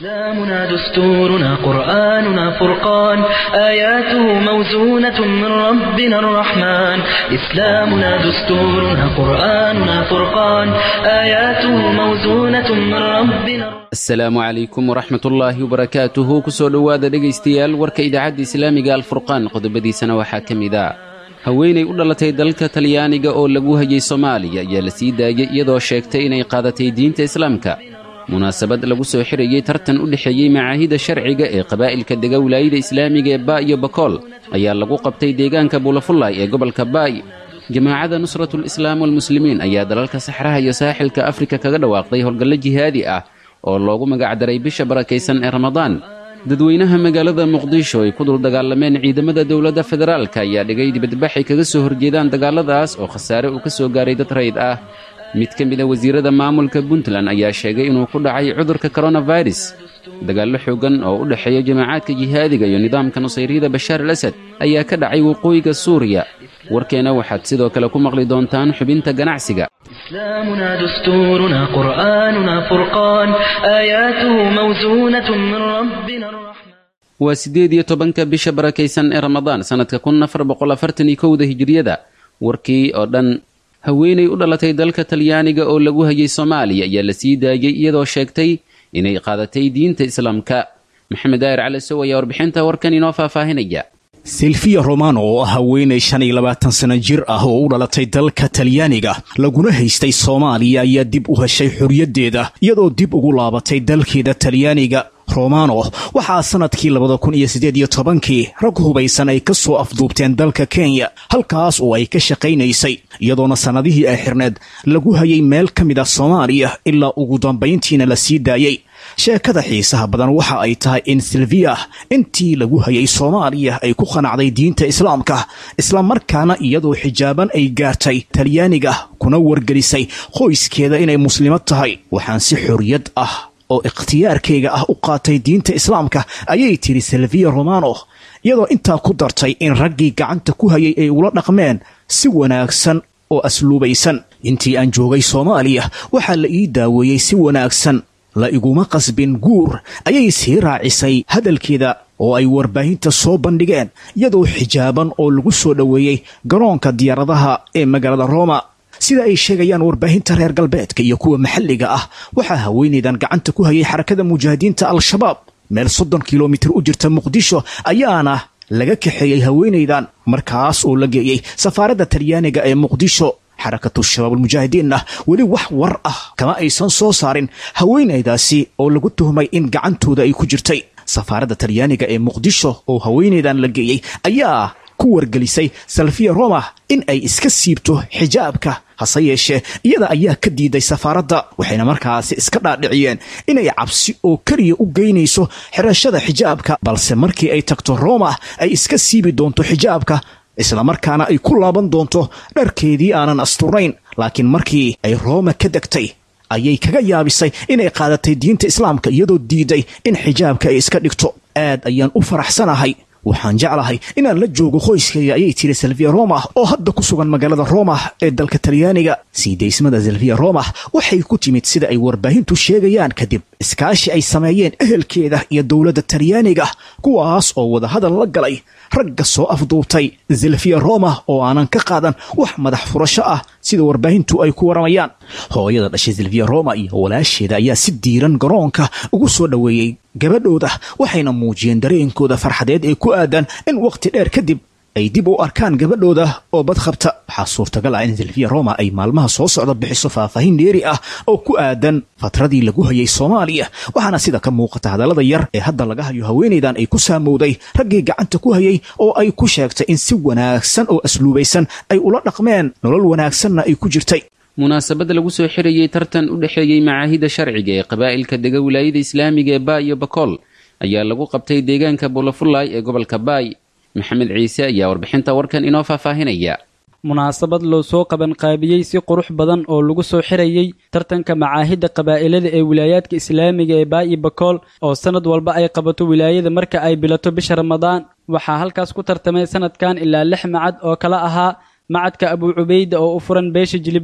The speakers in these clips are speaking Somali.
إسلامنا دستورنا قرآننا فرقان آياته موزونة من ربنا الرحمن إسلامنا دستورنا قرآننا فرقان آياته موزونة من ربنا asalaamu calaykum waraxmat ullaahi wabarakaatuhu kusoo dhowaada dhegaystayaal warka idaacadda islaamiga alfurqaan qodobadiisana waxaa ka mid a haweenay u dhalatay dalka talyaaniga oo lagu hayay soomaaliya ayaa la sii daayey iyadoo sheegtay inay qaadatay diinta islaamka munaasabad lagu soo xirayey tartan u dhexeeyey macaahida sharciga ee qabaa'ilka dega wilaayada islaamiga ee ba iyo bakool ayaa lagu qabtay deegaanka buulafullay ee gobolka baay jamaacadda nusratul islaam walmuslimiin ayaa dalalka saxraha iyo saaxilka afrika kaga dhawaaqday howlgallo jihaadi ah oo loogu magacdaray bisha barakaysan ee ramadaan dadweynaha magaalada muqdisho ay ku dul dagaalameen ciidamada dowladda federaalka ayaa dhigay dibadbaxay kaga soo horjeedaan dagaaladaas oo khasaare uu ka soo gaaray dad rayd ah mid ka mida wasiirada maamulka puntland ayaa sheegay inuu ku dhacay cudurka koronafirus dagaallo xoogan oo u dhexeeya jamaacaadka jihaadiga iyo nidaamka nusayryada bashaar al asad ayaa ka dhacay waqooyiga suuriya warkeena waxaad sidoo kale ku maqli doontaan xubinta ganacsiga إسلامنا دستورنا قرآننا فرقان آياته موزونة من ربنا الرحمن waa siddeed iyo tobanka bisha barakaysan ee ramadaan sannadka kun afar boqol afartan iyo kowda hijiriyada warkii oo dhan haweenay u dhalatay dalka talyaaniga oo lagu hayay soomaaliya ayaa la sii daayey iyadoo sheegtay inay qaadatay diinta islaamka maxamed daahir cali sow ayaa warbixinta warkan inoo faahfaahinaya silfiya romano oo ah haweenay shan iyo labaatan sano jir ah oo u dhalatay dalka talyaaniga laguna haystay soomaaliya ayaa dib u heshay xorriyaddeeda iyadoo dib ugu laabatay dalkeeda talyaaniga romano waxaa sannadkii labada kun iyo siddeed iyo tobankii rag hubaysan ay ka soo afduubteen dalka kenya halkaas oo ay ka shaqaynaysay iyadoona sannadihii ay xirneed lagu hayay meel ka mid ah soomaaliya ilaa ugu dambayntiina la sii daayey sheekada xiisaha badan waxa ay tahay in silviya intii lagu hayay soomaaliya ay ku qanacday diinta islaamka islamarkaana iyadoo xijaaban ay gaartay talyaaniga kuna wargelisay qoyskeeda inay muslimad tahay waxaan si xorriyad ah oo ikhtiyaarkayga ah u qaatay diinta islaamka ayay tiri silviya romano iyadoo intaa ku dartay in raggii gacanta ku hayay ay ula dhaqmeen si wanaagsan oo asluubaysan intii aan joogay soomaaliya waxaa la ii daaweeyey si wanaagsan la iguma qasbin guur ayay sii raacisay hadalkeeda oo ay warbaahinta soo bandhigeen iyadoo xijaaban oo lagu soo dhoweeyey garoonka diyaaradaha ee magaalada roma sida ay sheegayaan warbaahinta reer galbeedka iyo kuwa maxalliga ah waxaa haweenaydan gacanta ku hayay xarakada mujaahidiinta al-shabaab meel soddon kilomitir u jirta muqdisho ayaana laga kaxeeyey haweenaydan markaas oo la geeyey safaaradda talyaaniga ee muqdisho xarakatu shabaabulmujaahidiinna weli wax war ah kama aysan soo saarin haweenaydaasi oo lagu tuhmay in gacantooda ay ku jirtay safaaradda talyaaniga ee muqdisho oo haweenaydan la geeyey ayaa ku wargelisay salfiya roma in ay iska siibto xijaabka hase yeeshee iyada ayaa ka diiday safaaradda waxayna markaasi iska dhaadhiciyeen inay cabsi oo keliya u geynayso xirashada xijaabka balse markii ay tagto roma ay iska siibi doonto xijaabka islamarkaana ay ku laaban doonto dharkeedii aanan asturnayn laakiin markii ay rooma ka degtay ayay kaga yaabisay inay qaadatay diinta islaamka iyadoo diiday in xijaabka ay iska dhigto aad ayaan u faraxsanahay waxaan jeclahay inaan la joogo qoyskayga ayay tiri silviya roma oo hadda ku sugan magaalada roma ee dalka talyaaniga sii daysmada silviya roma waxay ku timid sida ay warbaahintu sheegayaan kadib iskaashi ay sameeyeen ehelkeeda iyo dowladda talyaaniga kuwaas oo wadahadal la galay ragga soo afduubtay silfiya roma oo aanan ka qaadan wax madax furasho ah sida warbaahintu ay ku waramayaan hooyada dhashay silviya roma iyo walaasheeda ayaa si diiran garoonka ugu soo dhoweeyey gabadhooda waxayna muujiyeen dareenkooda farxadeed ee ku aadan in wakhti dheer kadib ay dib u arkaan gabadhooda oo badqabta waxaa suurtagal ah in silviya roma ay maalmaha soo socda bixiso faahfaahin dheeri ah oo ku aadan fatradii lagu hayay soomaaliya waxaana sida ka muuqata hadallada yar ee hadda laga hayo haweenaydan ay ku saamowday raggii gacanta ku hayay oo ay ku sheegtay in si wanaagsan oo asluubaysan ay ula dhaqmeen nolol wanaagsanna ay ku jirtay munaasabad lagu soo xirayey tartan u dhexeeyey macaahida sharciga ee qabaa'ilka dega wilaayada islaamiga ee baay iyo bakool ayaa lagu qabtay deegaanka buulafullaay ee gobolka baay maxamed ciise ayaa warbixinta warkan inoo faahfaahinaya munaasabad loo soo qabanqaabiyey si qurux badan oo lagu soo xirayey tartanka macaahidda qabaa'ilada ee wilaayaadka islaamiga ee baayi bakool oo sannad walba ay qabato wilaayada marka ay bilato bisha ramadaan waxaa halkaas ku tartamay sanadkan ilaa lix macad oo kala ahaa macadka abuu cubayda oo u furan beesha jilible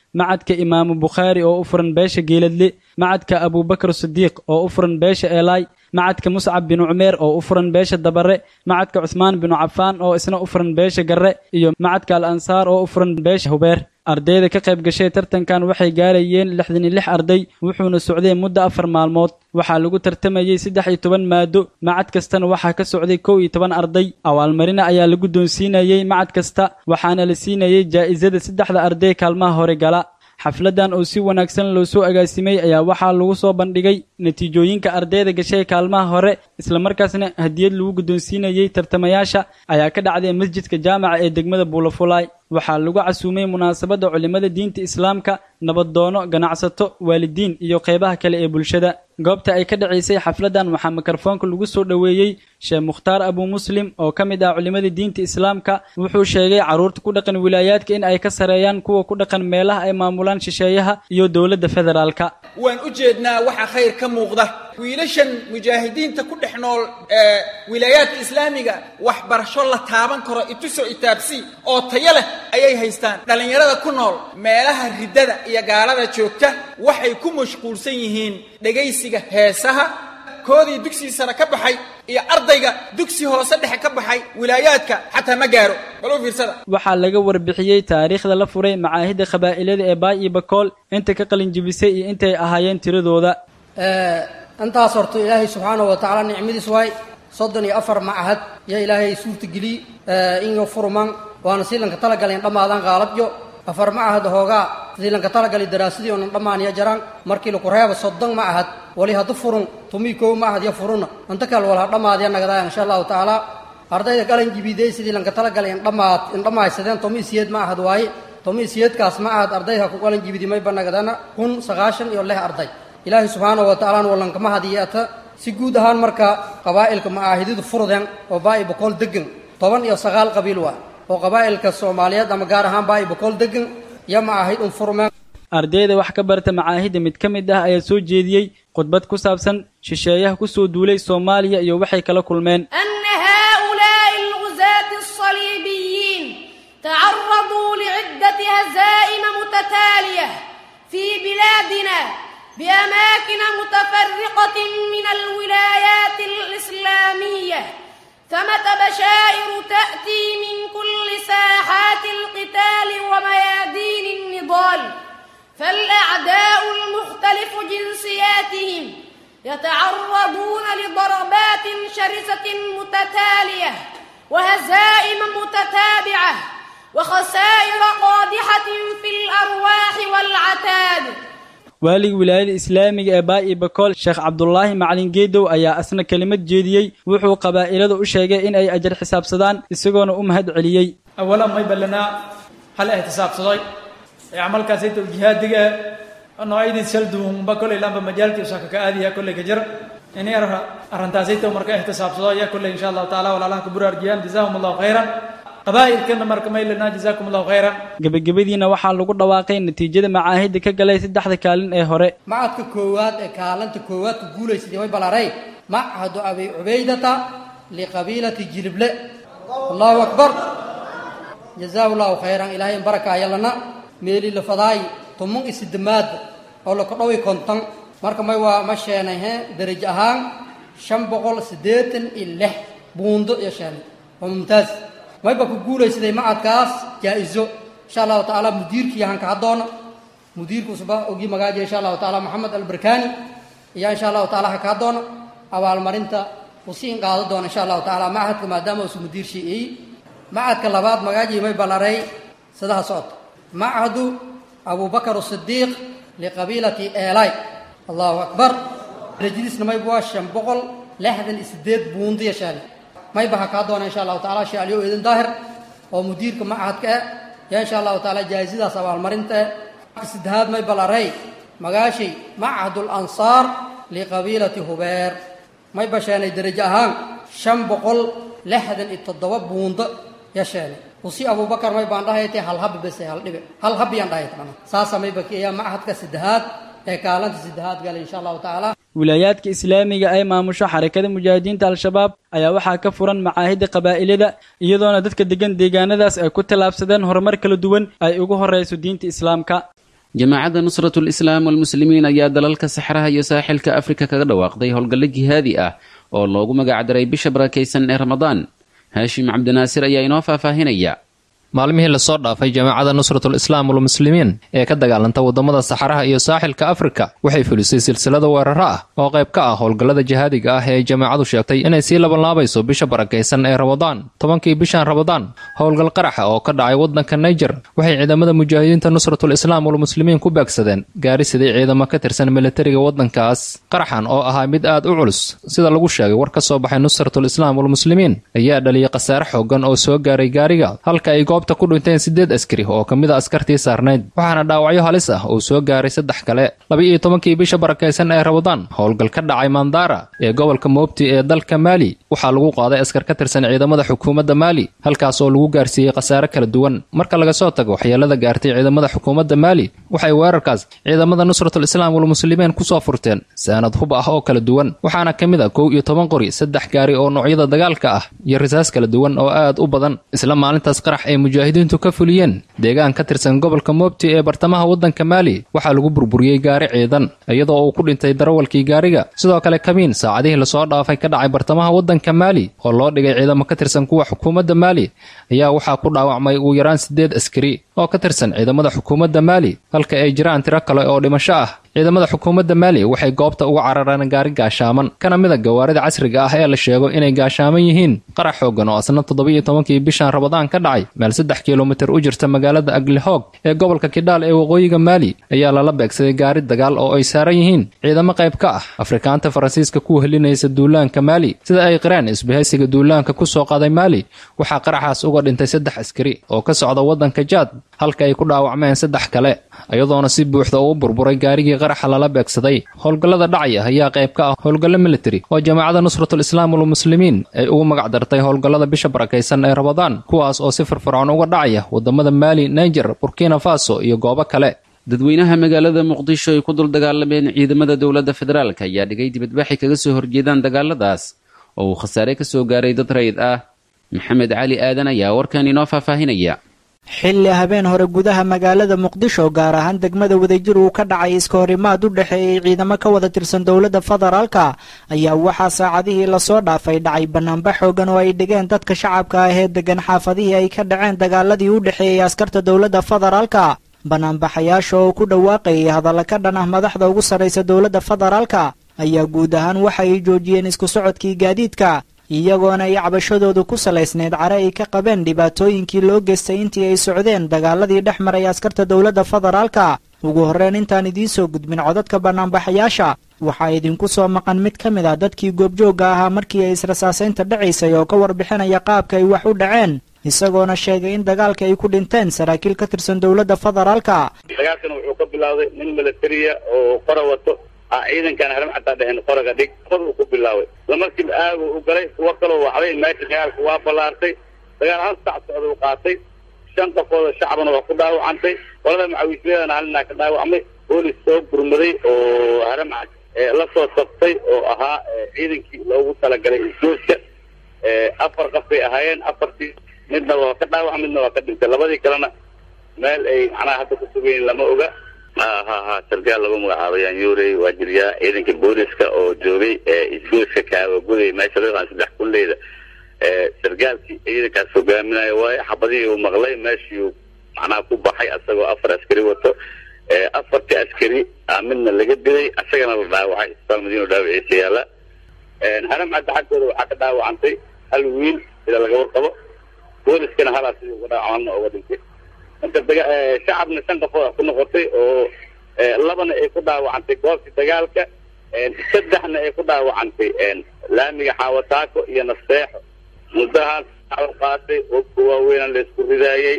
macadka imaamu bukhaari oo u furan beesha geeladle macadka abubakar sidiiq oo u furan beesha eelaay macadka muscab binu cumeer oo u furan beesha dabare macadka cuhmaan binu cafaan oo isna u furan beesha garre iyo macadka al ansaar oo u furan beesha hubeer ardayda ka qayb gashay tartankan waxay gaarayeen lixdan iyo lix arday wuxuuna socday muddo afar maalmood waxaa lagu tartamayey saddex iyo toban maado macad kastana waxaa ka socday kow iyo toban arday awaalmarina ayaa la guddoonsiinayey macad kasta waxaana la siinayey jaa'isada saddexda arday kaalmaha hore gala xafladan oo si wanaagsan loo soo agaasimay ayaa waxaa lagu soo bandhigay natiijooyinka ardayda gashay kaalmaha hore islamarkaasna hadiyad lagu guddoonsiinayey tartamayaasha ayaa ka dhacday masjidka jaamaca ee degmada buulafulaay waxaa lagu casuumay munaasabadda culimmada diinta islaamka nabadoono ganacsato waalidiin iyo qeybaha kale ee bulshada goobta ay ka dhacaysay xafladan waxaa mikrofoonka lagu soo dhoweeyey sheekh mukhtaar abu muslim oo ka mid ah culimmada diinta islaamka wuxuu sheegay carruurta ku dhaqan wilaayaadka in ay ka sareeyaan kuwa ku dhaqan meelaha ay maamulaan shisheeyaha iyo dowladda federaalka waan u jeednaa waxa khayr ka muuqda wiilashan mujaahidiinta ku dhex nool ee wilaayaadka islaamiga waxbarasho la taaban karo ituso itaabsi oo tayo leh ayay haystaan dhallinyarada ku nool meelaha riddada iyo gaalada joogta waxay ku mashquulsan yihiin dhegaysiga heesaha koodii dugsigii sare ka baxay iyo ardayga dugsi hoose dhexe ka baxay wilaayaadka xataa ma gaaro bal u fiirsada waxaa laga warbixiyey taariikhda la furay macaahidda qabaa'ilada ee baay iyo bakool inta ka qalin jibisay iyo intay ahaayeen tiradooda intaas horta ilaahay subxaanahu wa tacaala nicmadiis waay soddon iyo afar macahad yaa ilaahay suurtageliy inyo furman waana siilanka talagaleen dhammaadaan qaalabyo afar macahad hoogaa siilanka talagali daraasadii oonan dhammaaniya jaraan markii laku reeba soddon macahad wali haddu furun tumii kow macahad yo furunna inta kale wal ha dhammaadiya nagadaayan insha allahu tacaala ardayda galan jibiday sidii lanka talagalay indhamaad indhamaysadeen tomi siyeed macahad waaye tomi siyeedkaas macahad ardayha ku galan jibidi mayba nagadana kun sagaashan iyo lix arday ilaahay subxaanahu wa tacala wallankama hadiyata si guud ahaan marka qabaa'ilka macaahidyadu furdeen oo baa'i boqol degan toban iyo sagaal qabiil waa oo qabaa'ilka soomaaliyeed ama gaar ahaan baa'i boqol degan iyo macaahid un furmeen ardayda wax ka barta macaahidda mid ka mid ah ayaa soo jeediyey khudbad ku saabsan shisheeyaha ku soo duulay soomaaliya iyo waxay kala kulmeen أن هؤلاء الغزاة الصليبيين تعرضوا لعدة هزائم متتالية في بلادنا بأماكن متفرقة من الولايات الإسلامية ثمة بشائر تأتي من كل ساحات القتال وميادين النضال فالأعداء المختلف جنسياتهم يتعرضون لضربات شرسة متتالية وهزائم متتابعة وخسائر قادحة في الأرواح والعتاد waaligii wilaayada islaamiga ee baa'i bakool sheekh cabdulaahi macalin geedow ayaa asna kelimad jeediyey wuxuu qabaa'ilada u sheegay in ay ajar xisaabsadaan isagoona u mahad celiyey awalan may ballanaa hal ihtisaabsaday ee camalkaasayta jihaadiga noocyadii salduunba kolley lamba majaalkii usaka ka aadiya kolley ka jir inay arrintaasayta marka ihtisaabsado ayaa kolley insha allahu taala walaalaha ka buraarjiyaan jazaahum allahu khayran qabaa'ilkana marka may lanaa jazaakum allahu khayran gebagabadiina waxaa lagu dhawaaqay natiijada macaahidda ka galay saddexda kaalin ee hore macadka koowaad ee kaalanta koowaad ku guulaysadii way balaaray machadu abi cubaydata liqabiilati jilible allahu akbar jazaahu llahu khayran ilaahay in baraka ayalana meeli lafadaay tumun isidamaada oo lakadhowi konton marka may waa ma sheenay he darajo ahaan shan boqol siddeetan iyo lix buundo iyo sheenay waa mumtaaz mayba ku guulaysaday macadkaas jaa-iso insha allahu tacaala mudiirkii hanka haddoona mudiirkuusba ogii magaajiya insha allahu taala maxamed albarkani iyo insha allahu taala haka haddoona abaalmarinta uu si in qaado doona insha allahu tacaala macadka maadaama uusu mudiir shii'iyey macadka labaad magaajiya may ballaray sadaha socota machadu abubakar asidiiq liqabiilati eelay allahu akbar darajadiisna mayba waa shan boqol lixdan iyo sideed buundiya shaali mayba ha kaa doona insha allahu taala sheekh aliyo eedin daahir oo mudiirka machadka eh yaa insha allahu taala jaa'isadaas abaalmarinta eh saddexaad may ballaray magaashay machadul ansaar liqabiilati hubeer may basheenay darajo ahaan shan boqol lixdan iyo toddoba buundo ya sheenay usi abubakar may baan dhahaytay hal habi bese hal dhibe hal habiyaan dhahayt mana saasa may bakiyaa machadka saddexaad ee kaalanta saddexaad galay insha allahu tacaala wilaayaadka islaamiga ay maamusho xarakada mujaahidiinta al-shabaab ayaa waxaa ka furan macaahidda qabaa'ilada iyadoona dadka degan deegaanadaas ay ku tallaabsadeen horumar kala duwan ay ugu horrayso diinta islaamka jamaacadda nusratul islaam walmuslimiin ayaa dalalka saxraha iyo saaxilka afrika kaga dhawaaqday howlgallo jihaadi ah oo loogu magacdaray bisha barakaysan ee ramadaan haashim cabdinaasir ayaa inoo faahfaahinaya maalmihii lasoo dhaafay jamaacadda nusratul islaam walmuslimiin ee ka dagaalanta waddamada saxaraha iyo saaxilka afrika waxay fulisay silsilada weeraro ah oo qayb ka ah howlgallada jihaadiga ah ee ay jamaacadu sheegtay inay sii labanlaabayso bisha barakaysan ee ramadaan tobankii bishan ramadaan howlgal qaraxa oo ka dhacay waddanka naijer waxay ciidamada mujaahidiinta nusratul islaam walmuslimiin ku beegsadeen gaari siday ciidamo ka tirsan militariga waddankaas qaraxan oo ahaa mid aad u culus sida lagu sheegay war ka soo baxay nusratul islaam walmuslimiin ayaa dhaliyay khasaare xoogan oo soo gaaray gaariga halka ay goobta ku dhinteen sideed askari oo ka mid a askartii saarnayd waxaana dhaawacyo halis ah uu soo gaaray saddex kale laba-iyo tobankii bisha barakaysan ee ramadaan howlgal ka dhacay mandara ee gobolka moobti ee dalka maali waxaa lagu qaaday askar ka tirsan ciidamada xukuumadda maali halkaas oo lagu gaarsiiyey khasaare kala duwan marka laga soo tago waxyeelada gaartay ciidamada xukuumadda maali waxay weerarkaas ciidamada nusratul islaam walmuslimiin kusoo furteen saanad hub ah oo kala duwan waxaana ka mid a kow iyo toban qori saddex gaari oo noocyada dagaalka ah iyo risaas kala duwan oo aad u badan isla maalintaas qarax ee mujaahidiintu ka fuliyeen deegaan ka tirsan gobolka moobti ee bartamaha waddanka maali waxaa lagu burburiyey gaari ciidan iyadoo uu ku dhintay darawalkii gaariga sidoo kale kamiin saacadihii lasoo dhaafay ka dhacay bartamaha waddanka maali oo loo dhigay ciidamo ka tirsan kuwa xukuumadda maali ayaa waxaa ku dhaawacmay ugu yaraan siddeed askari oo ka tirsan ciidamada xukuumadda maali halka ay jiraan tiro kale oo dhimasho ah ciidamada xukuumadda maali waxay goobta uga carareen gaari gaashaaman kana mid a gawaarida casriga ah ee la sheego inay gaashaaman yihiin qarax xoogan oo asna toddobiiyo tobankii bishan ramadaan ka dhacay meel saddex kilomitir u jirta magaalada aglihoog ee gobolka kidhaal ee waqooyiga maali ayaa lala beegsaday gaari dagaal oo ay saaran yihiin ciidamo qayb ka ah afrikaanta faransiiska ku helinaysa duulaanka maali sida ay qireen isbahaysiga duulaanka ku soo qaaday maali waxaa qaraxaas uga dhintay saddex askari oo ka socda waddanka jaad halka ay ku dhaawacmeen saddex kale iyadoona si buuxda uu burburay gaarigii qaraxa lala beegsaday howlgallada dhacaya ayaa qayb ka ah howlgallo militari oo jamaacadda nusratul islaam walmuslimiin ay ugu magac dartay howlgallada bisha barakaysan ee ramadaan kuwaas oo si firfircoon uga dhacaya waddamada maali naijer burkina faso iyo goobo kale dadweynaha magaalada muqdisho ay ku dul dagaalameen ciidamada dowladda federaalk ayaa dhigay dibadbaxi kaga soo horjeedaan dagaaladaas oo uu khasaare ka soo gaaray dad rayid ah maxamed cali aadan ayaa warkan inoo faahfaahinaya xilli habeen hore gudaha magaalada muqdisho gaar ahaan degmada wadajir uu ka dhacay iska horimaad u dhexeeyey ciidamo ka wada tirsan dowladda federaalka ayaa waxaa saacadihii lasoo dhaafay dhacay banaanbax xoogan oo ay dhigeen dadka shacabka ah ee degan xaafadihii ay ka dhaceen dagaaladii u dhexeeyey askarta dowladda federaalka banaanbaxayaasha oo ku dhawaaqayay hadalla ka dhan ah madaxda ugu sarraysa dowladda federaalka ayaa guud ahaan waxa ay joojiyeen isku socodkii gaadiidka iyagoona ay cabashadoodu ku salaysneyd care ay ka qabeen dhibaatooyinkii loo geystay intii ay socdeen dagaaladii dhex maray askarta dowladda federaalka ugu horreyn intaan idiin soo gudbin codadka banaanbaxayaasha waxaa idinku soo maqan mid ka mid ah dadkii goobjoogga ahaa markii ay israsaasaynta dhacaysay oo ka warbixinaya qaabka ay wax u dhaceen isagoona sheegay in dagaalka ay ku dhinteen saraakiil ka tirsan dowladda federaalka dagaalkan wuxuu ka bilaawday nin militariya oo qora wato ciidankan haram xataa dheheen qoraga dhig qor uu ku bilaaway lamarkiiba aagu u galay kuwo kaloo wacday meesha dagaalka waa ballaartay dagaal hal sac socda u qaatay shan qofooda shacbana waa ku dhaawacantay qolada macawiisyadeedana halinaa ka dhaawacmay boolis soo gurmaday oo haram la soo sabtay oo ahaa ciidankii loogu talagalay isdooska afar qof bay ahaayeen afartii midna waa ka dhaawac midna waa ka dhintay labadii kalena meel ay macnaha hadda ku sugayiin lama oga ha ha ha sargaal lagu magacaabay anyurey waa jiryaa ciidanka booliska oo joogay isgooska kaawaguday meesha loo yaqaan saddex kulleyda sargaalkii ciidankaas hogaaminaya waaye xabadihii uu maqlay meeshii macnaha ku baxay asagoo afar askari wato afartii askari midna laga dilay asagana la dhaawacay isbitaal madiino dhaawiciisa yaala haram cadda xaggooda waxaa ka dhaawacantay hal wiil sida laga warqabo booliskana halaa sidii uga dhaawacana uga dhintay marka shacabna shan qofood ku noqotay oo labana ay ku dhaawacantay goobtii dagaalka saddexna ay ku dhaawacantay laamiga xaawataako iyo nasteexo muddahaas qaatay oogka waaweynaan la isku ridaayey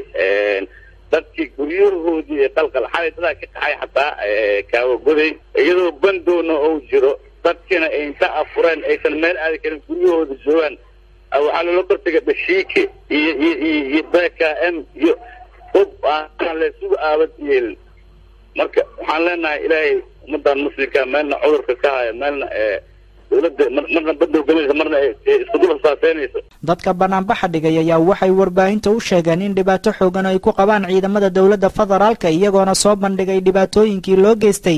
dadkii guryahoodii ee qalqal xalay dadaa ka kaxay xataa kaawagoday iyadoo bandoona ou jiro dadkina ay inta afureen aysan meel aadi karin guryahooda joogaan waxaa loola kortega dhashiike iyo iyo iyo b k m iyo hub aan laysugu aabad yeelin marka waxaan leenahay ilaahay ummadan muslimka meelna cudurka ka haya meelna dawladda mar marna badda hogaminaysa marna ay isku dul hasaaseynayso dadka banaanbaxa dhigay ayaa waxay warbaahinta u sheegeen in dhibaato xoogan ay ku qabaan ciidamada dowladda federaalka iyagoona soo bandhigay dhibaatooyinkii loo geystay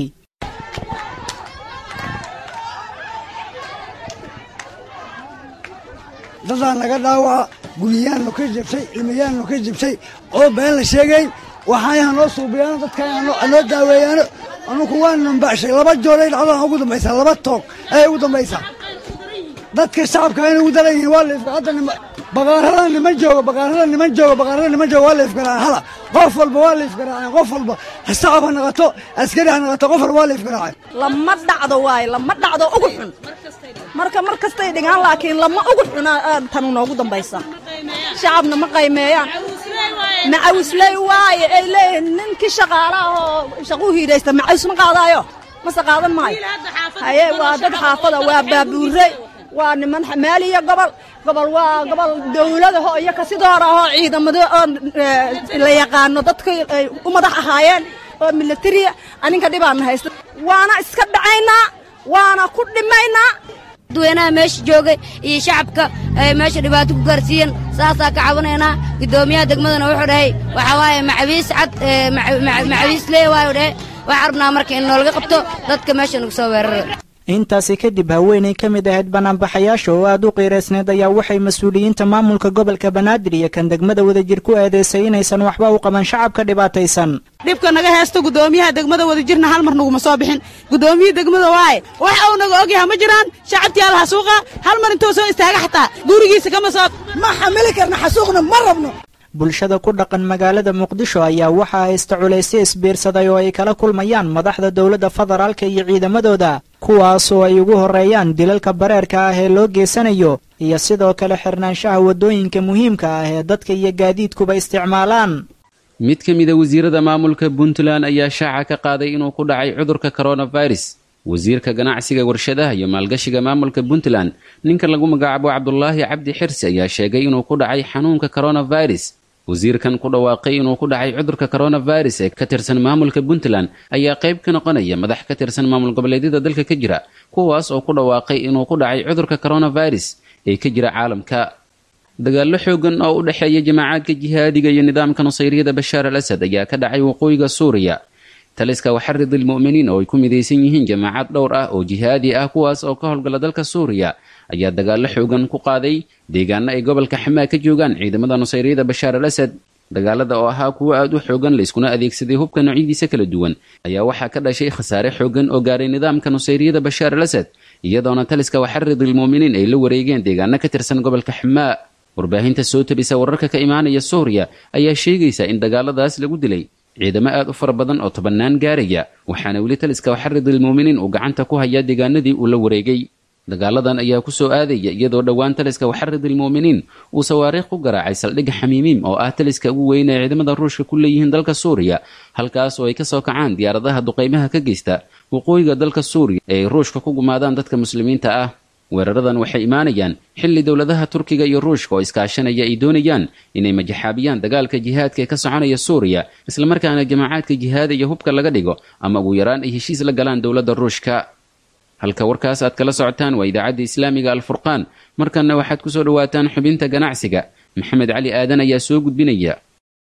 dadaa naga dhaawaca guryayaannu ka jabtay ilmayaannu ka jabtay oo been la sheegayn waxaayaha noo suubiyaano dadka noo daaweeyaano anugu waa nambashay laba jooray dhacdaan ugu dambaysaa laba toog ayay ugu dambaysaa dadka shacabka inay ugu daran yihiin waa laifka hadda baqaarada niman jooga baqaarada niman jooga baqaarada niman jooga waa laifgaraacan hala qof walba waa laifgaraaceen qof walba shacab ha naqato askari ha naqato qof walba waa laifgaraaceen lama dhacdo waaye lama dhacdo ugu xun marka mar kastay dhigaan laakiin lama ugu xuna tanu noogu dambaysa shacabna ma qaymeeyaan macawisley waaye ay leeyihiin ninkii shaqaalaha oo shaquu hiidhaysta macaws ma qaadaayo mase qaadan maayo haye waa dad xaafada waa baabuurey waa niman xamaaliya gobol gobol waa gobol dawladaho iyo kasidoora ahoo ciidamado oo la yaqaano dadka ay u madax ahaayeen oo militariya aninka dhibaana haysta waana iska dhacaynaa waana ku dhimaynaa dadweynaha meesha joogay iyo shacabka ay meesha dhibaato ku gaarsiiyeen saasaa ka cabanaynaa guddoomiyaha degmadana wuxuu dhahay waxaa waaye macawiis cad macawiis lee waayu dhahay waxaan rabnaa marka in noolaga qabto dadka meesha nagu soo weerara intaasi kadib haweenay ka mid ahayd banaanbaxayaasha oo aad u qiiraysneed ayaa waxay mas-uuliyiinta maamulka gobolka banaadir iyo kan degmada wadajir ku eedeysay inaysan waxba u qaban shacabka dhibaataysan dhibka naga heesto guddoomiyaha degmada wadajirna hal mar naguma soo bixin guddoomiyihii degmada waaye wax uu naga ogyaha ma jiraan shacabtii alla xasuuqa hal mar intuu soo istaaga xataa gurigiisa kama soo ma xamili karna xasuuqna ma rabno bulshada ku dhaqan magaalada muqdisho ayaa waxaa haysta culaysyo isbiirsaday oo ay kala kulmayaan madaxda dowladda federaalka iyo ciidamadooda kuwaasoo ay ugu horreeyaan dilalka bareerka ah ee loo geysanayo iyo sidoo kale xirnaanshaha waddooyinka muhiimka ah ee dadka iyo gaadiidkuba isticmaalaan mid ka mida wasiirada maamulka puntland ayaa shaaca ka qaaday inuu ku dhacay cudurka coronavirus wasiirka ganacsiga warshadaha iyo maalgashiga maamulka puntland ninka lagu magacaabo cabdulaahi cabdi xirsi ayaa sheegay inuu ku dhacay xanuunka coronavirus wasiirkan ku dhawaaqay inuu ku dhacay cudurka coronavirus ee ka tirsan maamulka puntland ayaa qayb ka noqonaya madax ka tirsan maamul goboleedyada dalka ka jira kuwaas oo ku dhawaaqay inuu ku dhacay cudurka coronavirus ee ka jira caalamka dagaallo xoogan oo u dhexeeya jamaacaadka jihaadiga iyo nidaamka nusayriyada bashaar al asad ayaa ka dhacay waqooyiga suuriya taliska waxarid ilmu'miniin oo ay ku midaysan yihiin jamaacad dhowr ah oo jihaadi ah kuwaas oo ka howlgala dalka suuriya ayaa dagaallo xoogan ku qaaday deegaano ay gobolka xamaa ka joogaan ciidamada nusayriyada bashaar al asad dagaalada oo ahaa kuwo aad u xoogan layskuna adeegsaday hubka noocyadiisa kala duwan ayaa waxaa ka dhashay khasaare xoogan oo gaaray nidaamka nusayriyada bashaar al asad iyadoona taliska waxarid ilmu'miniin ay la wareegeen deegaano ka tirsan gobolka xamaa warbaahinta soo tabisa wararka ka imaanaya suuriya ayaa sheegaysa in dagaaladaas lagu dilay ciidamo aad u fara badan oo tobannaan gaaraya waxaana weli taliska waxarid ilmu'miniin uu gacanta ku hayaa deegaanadii uu la wareegay dagaaladan ayaa ku soo aadaya iyadoo dhowaan taliska waxarid ilmu'miniin uu sawaariikh ku garaacay saldhigga xamiimiim oo ah taliska ugu weyn ee ciidamada ruushka ku leeyihiin dalka suuriya halkaas oo ay ka soo kacaan diyaaradaha duqaymaha ka geysta waqooyiga dalka suuriya ee ay ruushka ku gumaadaan dadka muslimiinta ah weeraradan waxay imaanayaan xilli dowladaha turkiga iyo ruushka oo iskaashanaya ay doonayaan inay majaxaabiyaan dagaalka jihaadka ee ka soconaya suuriya islamarkaana jamaacaadka jihaada iyo hubka laga dhigo ama ugu yaraan ay heshiis la galaan dowladda ruushka halka warkaas aad kala socotaan waa idaacadda islaamiga alfurqaan markanna waxaad ku soo dhowaataan xubinta ganacsiga maxamed cali aadan ayaa soo gudbinaya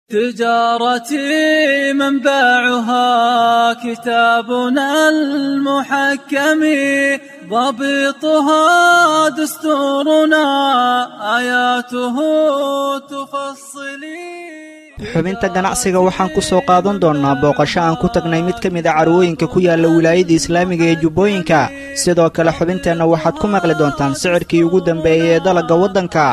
تجارتي منبعها كتابنا المحكم ضبطها دستورنا آياته تفصلي xubinta ganacsiga waxaan ku soo qaadan doonnaa booqasho aan ku tagnay mid ka mid a carwooyinka ku yaalla wilaayada islaamiga ee jubbooyinka sidoo kale xubinteenna waxaad ku maqli doontaan sicirkii ugu dambeeyey ee dalagga waddanka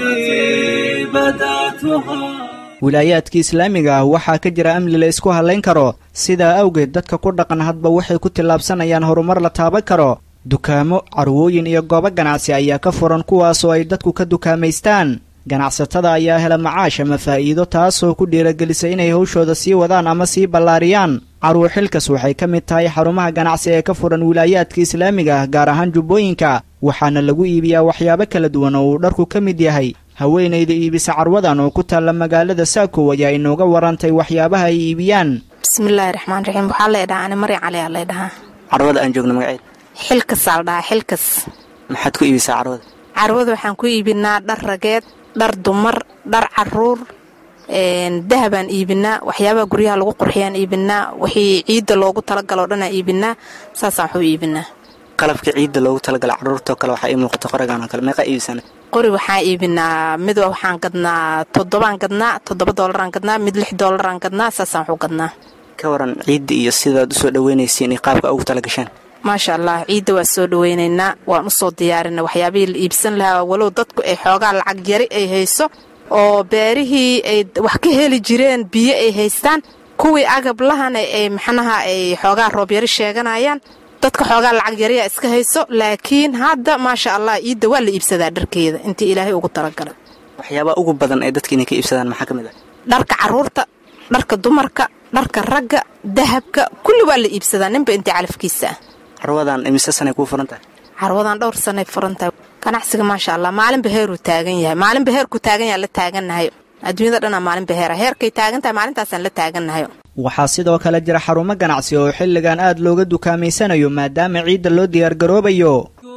wilaayaadka islaamiga ah waxaa ka jira amni la isku hallayn karo sidaa awgeed dadka ku dhaqan hadba waxay ku tillaabsanayaan horumar la taaban karo dukaamo carwooyin iyo goobo ganacsi ayaa ka furan kuwaasoo ay dadku ka dukaamaystaan ganacsatada ayaa hela macaash ama faa'iido taasoo ku dhiiragelisa inay hawshooda sii wadaan ama sii ballaariyaan carwo xilkas waxay ka mid tahay xarumaha ganacsi ee ka furan wilaayaadka islaamiga ah gaar ahaan jubbooyinka waxaana lagu iibiyaa waxyaabo kala duwan oo uu dharku ka mid yahay haweenayda iibisa carwadan oo ku taalla magaalada saakow ayaa inooga warantay waxyaabaha ay iibiyaan bismillaahi raxmaan raxiim waxaa leedhahaa ani mari cali aa leedhahaa carwada aan joogno magaceed xilkas aa la dhahaa xilkas maxaad ku iibisaa carwada carwada waxaan ku iibinaa dhar rageed dhar dumar dhar caruur dahabaan iibinaa waxyaabaha guryaha lagu qurxiyaan iibinaa wixii ciidda loogu talagaloo dhanaa iibinaa saasaan waxu iibinaa qalabka ciidda loogu talagala carruurtoo kale waxaa ii muuqata qoragaan oo kale meeqaa iibisana qori waxaan iibinaa mid waxaan gadnaa toddobaan gadnaa toddoba doolaraan gadnaa mid lix doolaraan gadnaa saasaan waxu gadnaa ka waran ciidda iyo sidaad usoo dhaweynaysiin iyo qaabka ugu talagashaan maasha allah ciidda waa soo dhaweynaynaa waan usoo diyaarinay waxyaabihii la iibsan lahaa walow dadku ay xoogaa lacag yari ay hayso oo beerihii ay wax ka heli jireen biyo ay haystaan kuwii agab lahana ay maxnaha ay xoogaa roobyari sheeganayaan dadka xoogaa lacag yariyaa iska hayso laakiin hadda maasha allah ciidda waa la iibsadaa dharkeeda intii ilaahay ugu talagalay waxyaabaha ugu badan ee dadka inay ka iibsadaan maxaa ka mid ah dharka carruurta dharka dumarka dharka ragga dahabka kulli waa la iibsadaa ninba intii calafkiisa ah carwadan imise sanay kuu furan tahay carwadan dhowr sanay furan tahay ganacsiga maasha allah maalinba heeruu taagan yahay maalinba heerkuu taagan yahay la taagannahay adduunyada dhanaa maalinba heera heerkay taagan tahay maalintaasaan la taagannahay waxaa sidoo kale jira xarumo ganacsi oo xilligan aad looga dukaamaysanayo maadaama ciidda loo diyaargaroobayo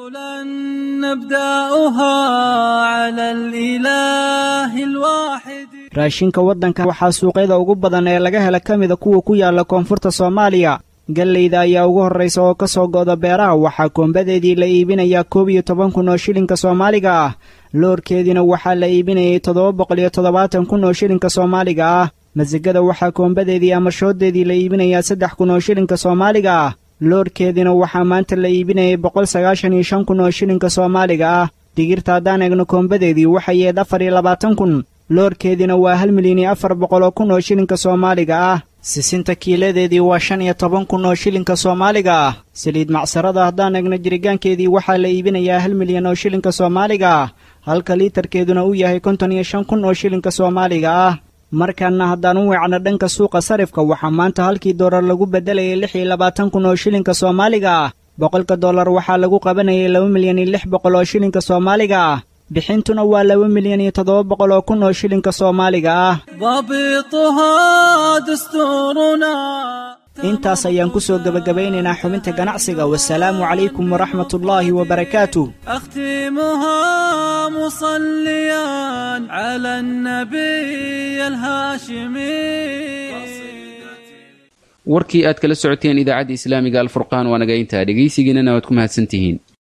raashinka waddanka waxaa suuqyada ugu badan ee laga hela ka mida kuwa ku yaala koonfurta soomaaliya gallayda ayaa ugu horraysa oo ka soo go'da beeraha waxaa koombadeedii la iibinayaa koob iyo toban kun oo shilinka soomaaliga ah loorkeediina waxaa la iibinayay toddoba boqol iyo toddobaatan kun oo shilinka soomaaliga ah masigada waxaa koombadeedii ama shooddeedii la iibinayaa saddex kun oo shilinka soomaaliga ah loorkeediina waxaa maanta la iibinayay boqol sagaashan iyo shan kun oo shilinka soomaaliga ah digirta haddaan eegno koombadeedii waxay yeed afar iyo labaatan kun loorkeediina waa hal milyan iyo afar boqol oo kun oo shilinka soomaaliga ah sisinta kiiladeedii waa shan iyo toban kun oo shilinka soomaaliga ah saliid macsarada haddaan eegno jirigaankeedii waxaa la iibinayaa hal milyan oo shilinka soomaaliga ah halka liitarkeeduna uu yahay konton iyo shan kun oo shilinka soomaaliga ah markaana haddaan u weecno dhanka suuqa sarifka waxaa maanta halkii doolar lagu beddelayay lix iyo labaatan kun oo shilinka soomaaliga ah boqolka dollar waxaa lagu qabanayay laba milyan iyo lix boqol oo shilinka soomaaliga ah bixintuna waa laba milyan iyo toddoba boqol oo kun oo shilinka soomaaliga ah intaas ayaan ku soo gebagabaynaynaa xubinta ganacsiga wasalaamu calaykum waraxmatullaahi wabarakaatu أختمها مصليا على النبي الهاشمي warkii aad kala socoteen idaacadda islaamiga alfurqaan waa naga intaa dhegaysigiinana waad ku mahadsantihiin